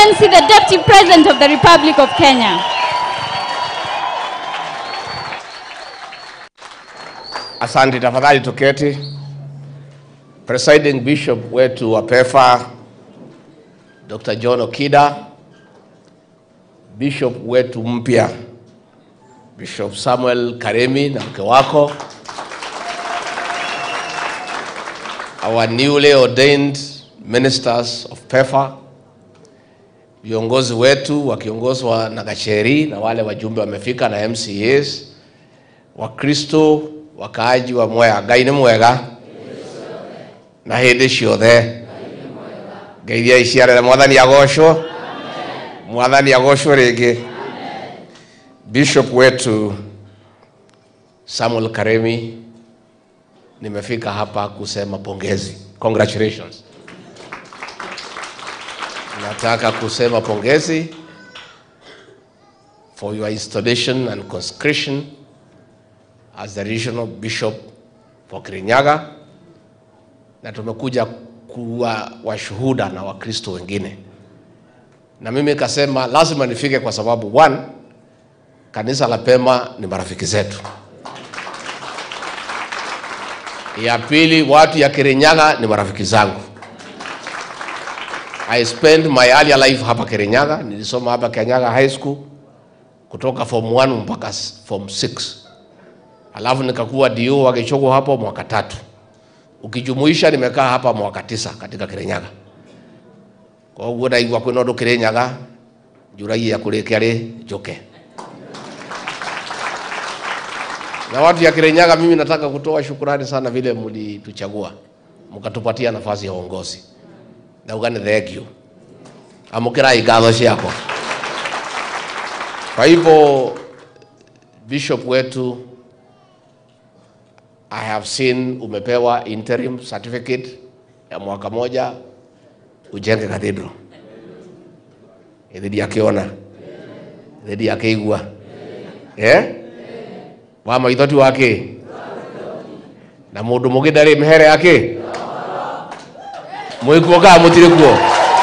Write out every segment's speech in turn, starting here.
Excellency the Deputy President of the Republic of Kenya. Asante, tafadhali tuketi. Presiding Bishop wetu wa PEFA Dr. John Okida, Bishop wetu mpya Bishop Samuel Karemi na mke wako, our newly ordained ministers of PEFA, viongozi wetu wakiongozwa na Gacheri na wale wajumbe wamefika na MCAs, Wakristo, wakaaji wa Mwea, Ngai nĩ mwega na hĩndĩ ciothe ngai iria iciarĩre mwathani agocwo mwathani agocwo rĩngĩ bishop wetu Samuel Karemi nimefika hapa kusema pongezi congratulations nataka kusema pongezi for your installation and consecration as the regional bishop for Kirinyaga na tumekuja kuwa washuhuda na Wakristo wengine, na mimi kasema lazima nifike kwa sababu one, kanisa la Pema ni marafiki zetu. Ya pili, watu ya Kirinyaga ni marafiki zangu. I spent my earlier life hapa Kirinyaga, nilisoma hapa Kirinyaga High School kutoka form 1 mpaka s- form 6 alafu nikakuwa dio wa Gichogo hapo mwaka tatu ukijumuisha nimekaa hapa mwaka tisa katika Kirinyaga koguo ndaigua kwina undu Kirinyaga njuragia kurikia ri njuke na watu ya Kirinyaga, mimi nataka kutoa shukurani sana vile mlituchagua mkatupatia nafasi ya uongozi na ugani thank you amukirai ngatho ciakwa kwa hivyo bishop wetu I have seen umepewa interim certificate ya mwaka moja ujenge cathedral. Ithidi akiona ithidi akĩigua eh wa maithoti wake na mũndũ mũngĩ ndarĩ mĩhere yake mwĩkuo kana mũtirĩ kuo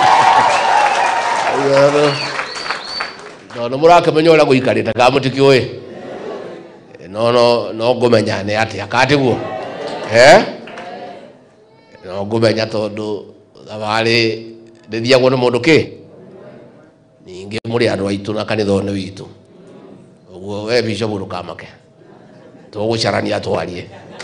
no nĩ mũrakĩmenya ũrĩa gũikarĩte kana mũtikĩũĩ no no no ngũmenya nĩ atĩa katiguo eh no ngũmenya tondũ thabarĩ ndĩthiagwo nĩ mũndũ kĩ ningĩ mũrĩ andũ aitũ na kanitha-inĩ witũ ũguo we bishop ndũkamake tũgũcarania twarie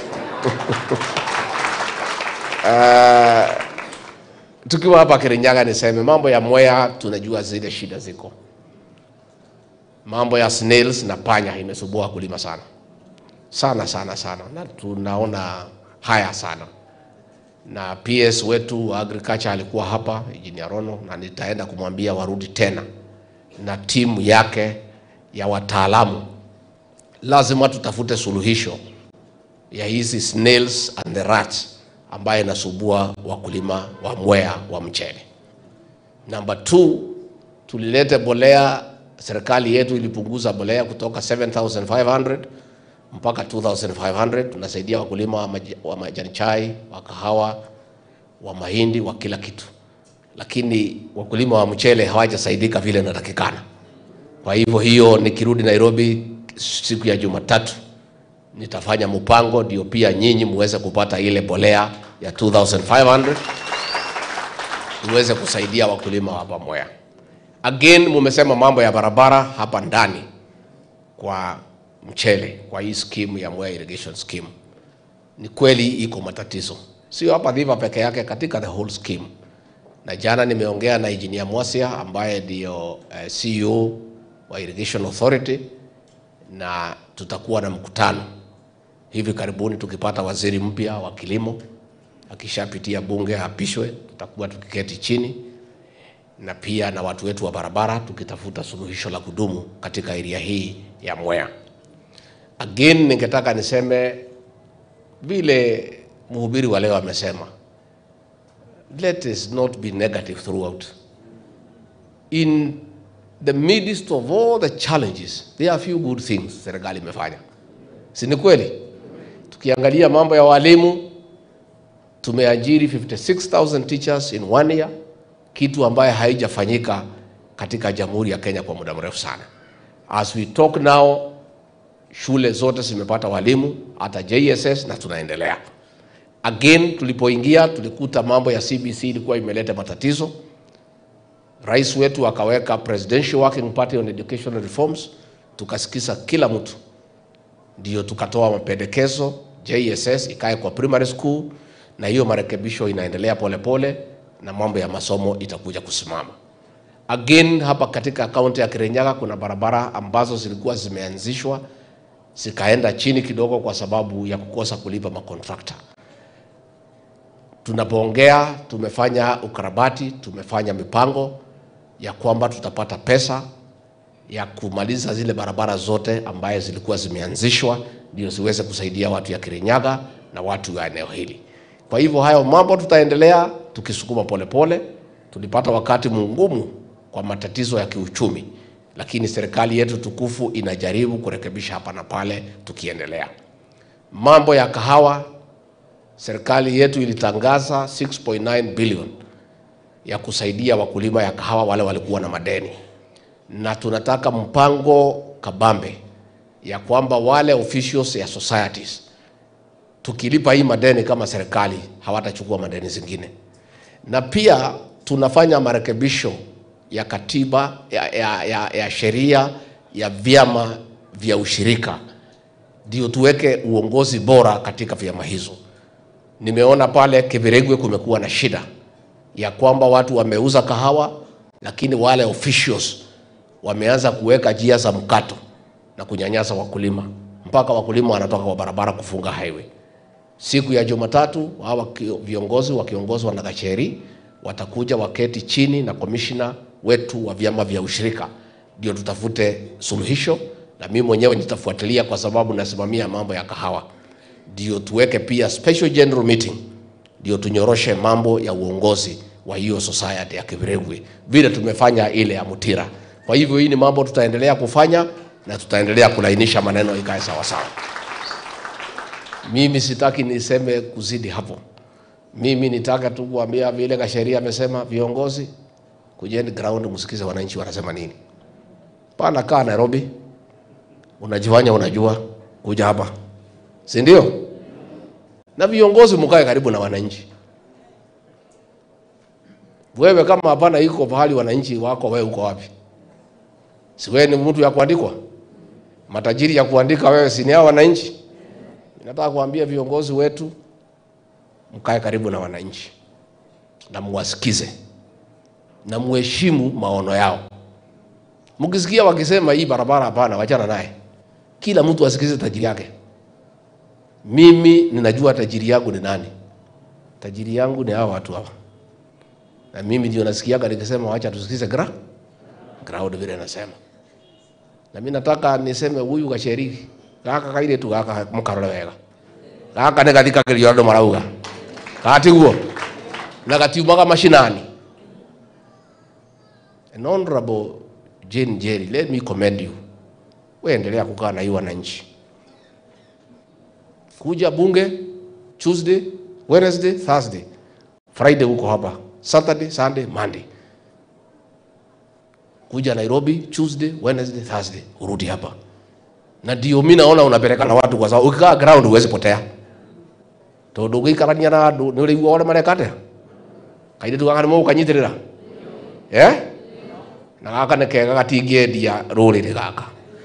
Ah, tukiwa hapa Kirinyaga niseme mambo ya Mwea, tunajua zile shida ziko, mambo ya snails na panya imesumbua wakulima sana sana sana sana, na tunaona haya sana na PS wetu wa agriculture alikuwa hapa Engineer Rono, na nitaenda kumwambia warudi tena na timu yake ya wataalamu. Lazima tutafute suluhisho ya hizi snails and the rats ambaye inasumbua wakulima wa Mwea wa mchele. Number two, tulilete bolea, serikali yetu ilipunguza bolea kutoka 7500 mpaka 2500. Tunasaidia wakulima wa maji- wa majani chai, wa kahawa, wa mahindi, wa kila kitu, lakini wakulima wa mchele hawajasaidika vile inatakikana. Kwa hivyo hiyo, nikirudi Nairobi siku ya Jumatatu nitafanya mpango ndio pia nyinyi muweze kupata ile bolea ya 2500 iweze kusaidia wakulima wa hapa Mwea. Again, mumesema mambo ya barabara hapa ndani kwa mchele, kwa hii scheme ya Mwea irrigation scheme. Ni kweli iko matatizo, sio hapa Dhiva peke yake, katika the whole scheme. Na jana nimeongea na engineer Mwasia ambaye ndio uh, CEO wa Irrigation Authority na tutakuwa na mkutano hivi karibuni tukipata waziri mpya wa kilimo akishapitia bunge apishwe, tutakuwa tukiketi chini na pia na watu wetu wa barabara tukitafuta suluhisho la kudumu katika area hii ya Mwea. Again, ningetaka niseme vile mhubiri wa leo amesema, let us not be negative throughout. In the midst of all the challenges, there are few good things serikali imefanya, si ni kweli? Tukiangalia mambo ya walimu, tumeajiri 56,000 teachers in one year, kitu ambaye haijafanyika katika Jamhuri ya Kenya kwa muda mrefu sana. As we talk now, shule zote zimepata walimu hata JSS na tunaendelea. Again, tulipoingia tulikuta mambo ya CBC ilikuwa imeleta matatizo. Rais wetu akaweka Presidential Working Party on Educational Reforms, tukasikiza kila mtu, ndio tukatoa mapendekezo JSS ikae kwa primary school, na hiyo marekebisho inaendelea polepole pole, na mambo ya masomo itakuja kusimama. Again, hapa katika kaunti ya Kirinyaga kuna barabara ambazo zilikuwa zimeanzishwa zikaenda chini kidogo kwa sababu ya kukosa kulipa makontrakta. Tunapoongea tumefanya ukarabati, tumefanya mipango ya kwamba tutapata pesa ya kumaliza zile barabara zote ambaye zilikuwa zimeanzishwa ndio ziweze kusaidia watu ya Kirinyaga na watu wa eneo hili. Kwa hivyo hayo mambo tutaendelea tukisukuma polepole. Tulipata wakati mgumu kwa matatizo ya kiuchumi, lakini serikali yetu tukufu inajaribu kurekebisha hapa na pale tukiendelea. Mambo ya kahawa, serikali yetu ilitangaza 6.9 billion ya kusaidia wakulima ya kahawa wale walikuwa na madeni, na tunataka mpango kabambe ya kwamba wale officials ya societies tukilipa hii madeni kama serikali hawatachukua madeni zingine, na pia tunafanya marekebisho ya katiba ya, ya, ya, ya sheria ya vyama vya ushirika ndio tuweke uongozi bora katika vyama hizo. Nimeona pale Kibiregwe kumekuwa na shida ya kwamba watu wameuza kahawa, lakini wale officials wameanza kuweka njia za mkato na kunyanyasa wakulima mpaka wakulima wanatoka kwa barabara kufunga highway. Siku ya Jumatatu hawa viongozi wakiongozwa na Gacheri watakuja waketi chini na komishina wetu wa vyama vya ushirika, ndio tutafute suluhisho, na mimi mwenyewe nitafuatilia kwa sababu nasimamia mambo ya kahawa, ndio tuweke pia special general meeting, ndio tunyoroshe mambo ya uongozi wa hiyo society ya Kibiregwe vile tumefanya ile ya Mutira. Kwa hivyo hii ni mambo tutaendelea kufanya na tutaendelea kulainisha maneno ikae sawa sawa. Mimi sitaki niseme kuzidi hapo. Mimi nitaka tu kuambia vile kasheria amesema, viongozi kujeni ground, msikize wananchi wanasema nini. Pana kaa Nairobi, unajifanya unajua, kuja hapa, si ndio? Na viongozi mkae karibu na wananchi. Wewe kama hapana iko pahali wananchi wako, wewe uko wapi? Si wewe ni mtu ya kuandikwa? Matajiri ya kuandika wewe, si ni hao wananchi? Nataka kuambia viongozi wetu mkae karibu na wananchi na muwasikize na muheshimu maono yao. Mkisikia wakisema hii barabara hapana, wachana naye. Kila mtu asikize tajiri yake. Mimi ninajua tajiri yangu ni nani. Tajiri yangu ni hawa watu hawa, na mimi ndio nasikiaga nikisema wacha tusikize gra crowd vile nasema, na mimi nataka niseme huyu Gacheri gaka kaire tu gaka mukarore wega gaka nä gathikagä rio andå marauga gatiguo na gatiumaga macinani An honorable Jane Jerry, let me commend you. Weendelea kukaa na hii wananchi, kuja bunge Tuesday, Wednesday, Thursday, Friday huko hapa, Saturday, Sunday, Monday. Kuja Nairobi Tuesday, Wednesday, Thursday, urudi hapa na ndio mimi naona unapeleka na watu kwa sababu ukikaa ground huwezi potea tondu gikarania na andu ni urigua ore marekate kainde tu gakani mukanyitirira eh na gaka nä kega gatingĩendia rũrĩrĩ gaka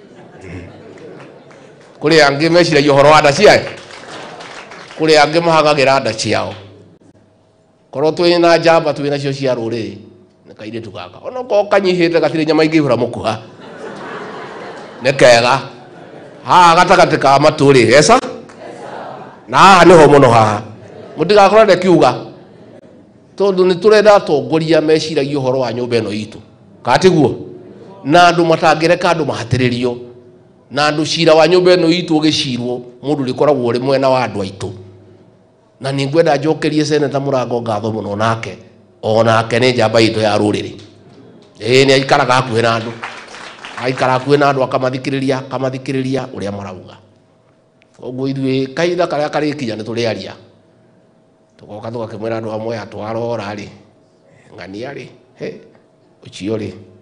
kũrĩ angĩ meciragia ũhoro wa nda ciayo kũrĩ angĩ mahagagĩra nda ciao korwo twĩ na njamba twĩ nacio cia rũrĩrĩ nĩ kairĩtu gaka onokorwo kanyihĩte gatirĩ nyama ingĩihũra mũkuha nĩ kega haha gatagatĩ ka matũ rĩ esa na haha nĩho mũno haha mũtigakorane kiuga tondũ nĩ tũrenda atongoria meciragia ũhoro wa nyũmba ĩno itũ katiguo na andũ matangĩreka andũ mahatĩrĩrio na andũ cira wa nyũmba ĩno itũ ũgĩcirwo mũndũ rĩkoragwo ũrĩ mwena wa andũ aitũ na nĩ ngwenda njokerie seneta mũrango ngatho mũno nake onake nĩ njamba itũ ya rũrĩrĩ ĩĩ nĩ aikaraga hakuhĩ na andũ aikara hakuhĩ na andũ akamathikĩrĩria akamathikĩrĩria ũrĩa marauga koguo ithuĩ kahinda karĩa karĩkinya nĩ tũrĩaria tũgoka tũgakĩmwĩra andũ amwe atwarora rĩ ng'ania rĩ he ũcio rĩ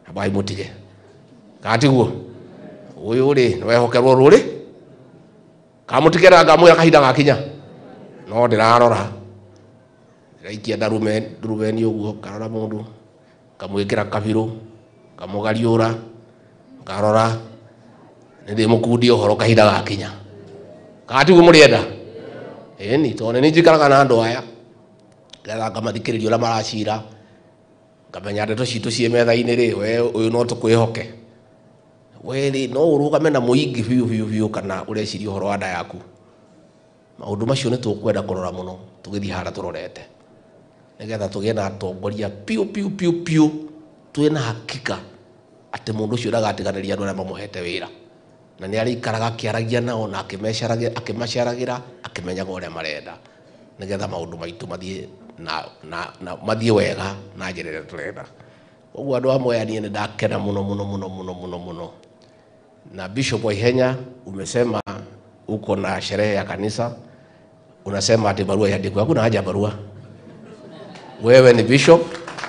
abai mutige katiguo uyu ri niwehokerwo ruri kamutigera ngamwira kahinda gakinya no ndirarora ndĩraikia ndarume ndurumeni ũguo ngarora mũndũ ngamwĩkĩra kabiru ngamũgariũra ngarora nĩ ndĩmũkundia ũhoro kahinda gakinya katiguo mũrĩenda ĩni tondũ nĩ njikaraga na andũ aya ngetha ngamathikĩrĩria ũrĩa maracira ngamenya ndeto citũ ciĩ metha-inĩ rĩ we ũyũ no tũkwĩhoke we rĩ no ũrũgame na mũingĩ biũ biũ biũ kana ũreciria ũhoro wa nda yaku maũndũ macio nĩ tũkwenda kũrora mũno tũgĩthiĩ hara tũrorete nĩgetha tũgĩe na atongoria piũ piũ piũ piũ twĩ na hakika atĩ mũndũ ũcio ndagatiganĩria andũ arĩa mamũhete wĩra na nĩ arĩikaraga akĩaragia nao na akĩmecaragia- akĩmaceragĩra akĩmenyaga ũrĩa marenda nĩgetha maũndũ maitũ mathiĩ na, na, na mathiĩ wega na njĩra ĩrĩa tũrenda ũguo andũ amwe ya niĩ nĩ ndakena mũno mũno mũno mũno mũno mũno na bishop waihenya umesema uko na sherehe ya kanisa unasema ati barua iandikwe hakuna haja ya barua wewe ni bishop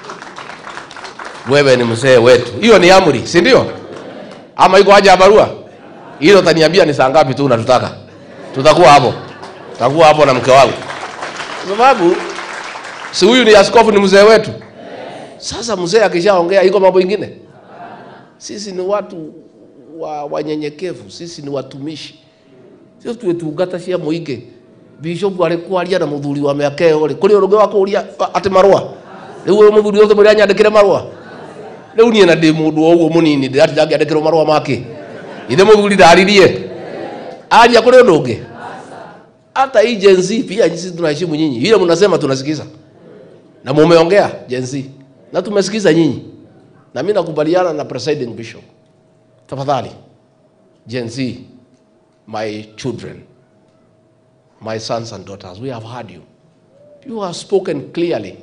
wewe ni mzee wetu hiyo ni amri si ndio ama iko haja ya barua hilo utaniambia ni saa ngapi tu unatutaka tutakuwa hapo tutakuwa hapo na mke wangu kwa sababu si huyu ni askofu ni mzee wetu sasa mzee akishaongea iko mambo ingine sisi ni watu wa wanyenyekevu sisi ni watumishi sio twitungata cia muingi bishop ari kwaria na muthuri wa miaka iyo ri kuri urungi wa kuria ati marua riu uyu muthuri ucio mwira nyandikire marua riu nie na ndi mundu o uguo munini ndati ndangiandikirwo marua make ithe muthuri ndaririe aria kuri undu ungi hata hii Gen Z pia sisi tunaheshimu nyinyi ile mnasema tunasikiza na mumeongea Gen Z na tumesikiza nyinyi na mimi nakubaliana na presiding bishop tafadhali Gen Z my children my sons and daughters we have heard you you have spoken clearly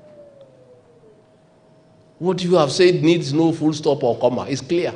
what you have said needs no full stop or comma is clear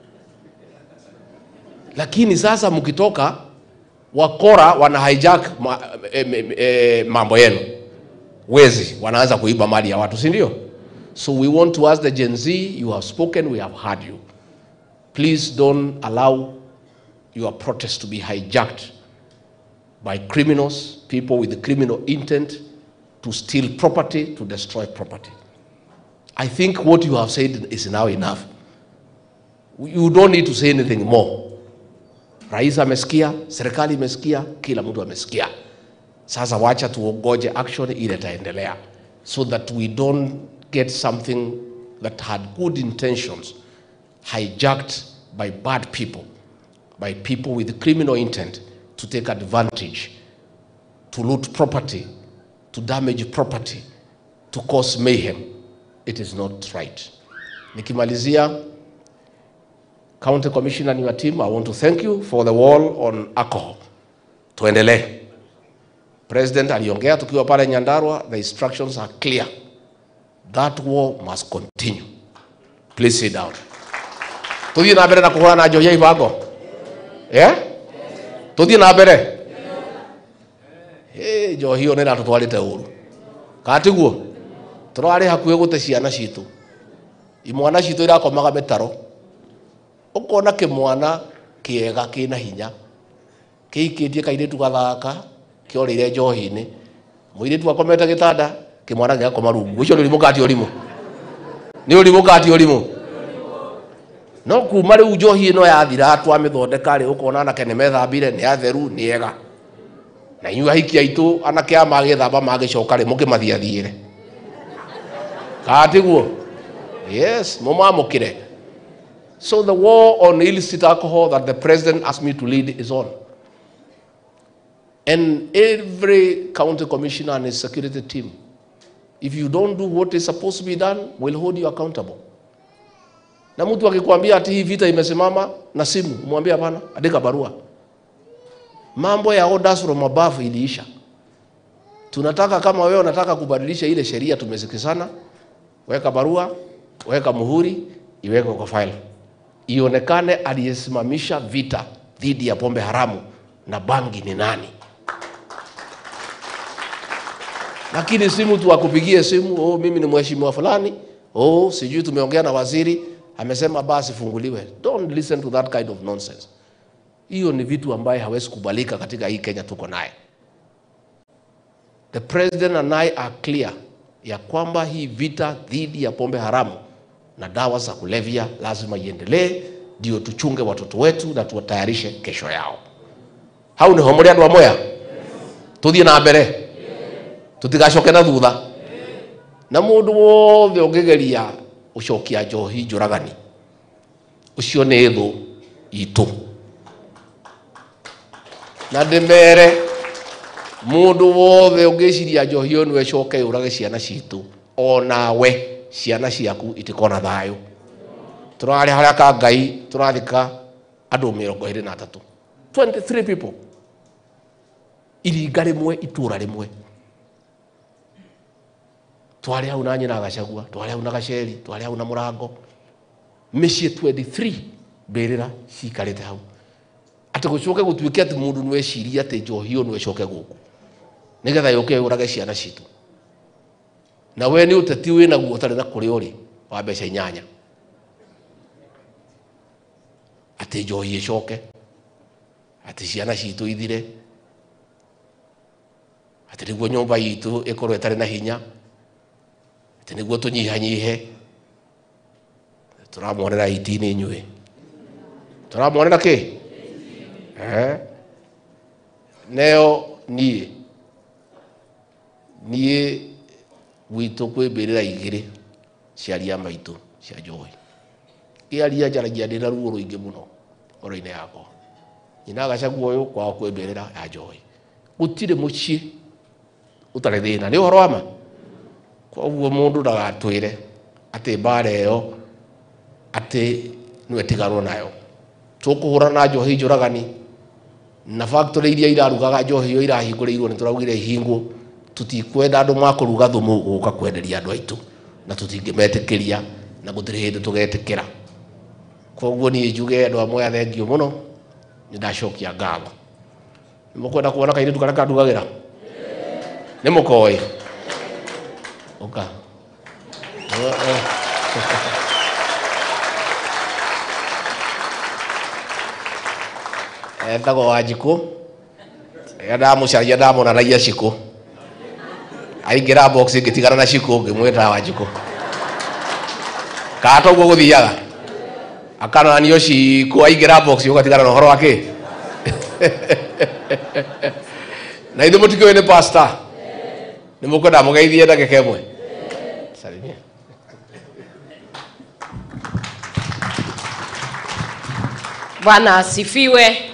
lakini sasa mkitoka wakora wana hijack ma, e, e, e, mambo yenu wezi wanaanza kuiba mali ya watu si ndio so we want to ask the gen z you have spoken we have heard you please don't allow your protest to be hijacked by criminals people with criminal intent to steal property to destroy property i think what you have said is now enough you don't need to say anything more rais amesikia serikali imesikia kila mtu amesikia sasa wacha tuongoje action ile itaendelea so that we don't get something that had good intentions hijacked by bad people by people with criminal intent to take advantage to loot property to damage property to cause mayhem it is not right nikimalizia County Commissioner and your team, I want to thank you for the wall on alcohol. Tuendelee. President aliongea tukiwa pale Nyandarua, the instructions are clear. That war must continue. Please sit down. Tuthie na mbere na kuhũrana na njohi ya ibango. Yeah? Tuthie na mbere. Hey, njohi ĩyo nĩ ĩratũtwarĩte ũru. Katiguo. Tũrarĩ hakuhĩ gũte ciana citũ. Imwana citũ irakomaga mĩtaro ũkona kĩmwana kĩega kĩna hinya kĩikĩtie kairĩtu gathaka kĩorĩire njohi-inĩ mũirĩtu akomete gĩtanda kĩmwana gĩgakoma rungu ũcio nĩ ũrimũ kati ũrimũ nĩ ũrimũ kati ũrimũ no kuma rĩu njohi ĩno yathira twamĩthondeka rĩ ũkona anake nĩ methambire nĩ atheru nĩ ega na inyuĩ ahiki aitũ anake aya magĩthamba magĩcoka rĩ mũkĩmathiathiĩre katiguo yes mũmamũkĩre So the war on illicit alcohol that the president asked me to lead is on. And every county commissioner and his security team, if you don't do what is supposed to be done, will hold you accountable. Na mtu akikwambia ati hii vita imesimama na simu, mwambie hapana, andika barua. Mambo ya orders from above iliisha. Tunataka kama wewe unataka kubadilisha ile sheria tumesikizana, weka barua, weka muhuri, iwekwe kwa file ionekane aliyesimamisha vita dhidi ya pombe haramu na bangi ni nani. Lakini si mtu akupigie simu, oh, mimi ni mheshimiwa fulani, oh, sijui tumeongea na waziri, amesema basi funguliwe. Don't listen to that kind of nonsense. Hiyo ni vitu ambaye hawezi kubalika katika hii Kenya tuko naye. The president and I are clear ya kwamba hii vita dhidi ya pombe haramu na dawa za kulevya lazima iendelee, ndio tuchunge watoto wetu na tuwatayarishe kesho yao. hau niho muri andu amoya tuthie na mbere tutigacoke na thutha na mundu wothe ungigeria ucokia njohi njuragani ucio ni thu itu na ndimere mundu wothe ungiciria njohi iyo niwe coke yurage ciana citu onawe ciana ciaku itikona thayo turari haria ka ngai turathika andu mirongo iri na atatu 23 people iringa rimwe itura rimwe twari hau na nyina gacagua twari hau na gaceri twari hau na murango mĩciĩ 23 mbĩrĩra cikarĩte hau atĩ gũcoke gũtuĩke atĩ mũndũ nĩweciria atĩ njohi ĩyo nĩwecoke gũkũ nĩgetha yũke yũrage ciana citũ na we nĩ ũteti wĩ naguo ũtarĩ na kũrĩa ũrĩ wa mbeca inyanya atĩ njohi ĩcoke atĩ ciana citũ ithire atĩ nĩguo nyũmba itũ ĩkorwo ĩtarĩ na hinya atĩ nĩguo tũnyihanyihe tũramwonera itini inyuĩ tũramwonera kĩ Eh? neo niĩ niĩ gwitũ kwĩ mbĩrĩra igĩrĩ cia ria maitũ cia njohi ĩaria njaragia ndĩ na ruo rũingĩ mũno ngoro-inĩ yakwa nyina gacagua ũyũ kwao kwĩ mbĩrĩra ya njohi gũtirĩ mũciĩ ũtarĩ thĩna nĩ ũhoro wa ma koguo mũndũ ndagatwĩre atĩ mbara ĩyo atĩ nĩwetiganwo nayo tũkũhũrana na njohi njũragani na factory iria irarugaga njohi ĩyo irahingũrĩirwo nĩ tũraugire ihingwo tũtikwenda andũ makũruga thumu gũka kwenderia andũ aitũ na tũtingĩmetĩkĩria na gũtirĩ hĩndĩ tũgetĩkĩra koguo niĩ njuge andũ amwe athengio mũno nĩ ndacokia ngatho nĩ mũkwenda kuona kairĩtu karĩa kandugagĩra nĩ mũkoĩ ũka etagwo wanjikũ rĩrĩa ndamũcaria ndamonanagia cikũ aingĩra box ngĩtigana na cikũ ngĩmwĩta wanjikũ kaa toguo gũthiaga akananio cikũ aingĩra box ũgatigana na ũhoro wa kĩ na ithuĩ mũtikĩũĩ nĩ pastor nĩ mũkwenda mũgeithie ndagĩka ĩmwe salimia Bwana asifiwe.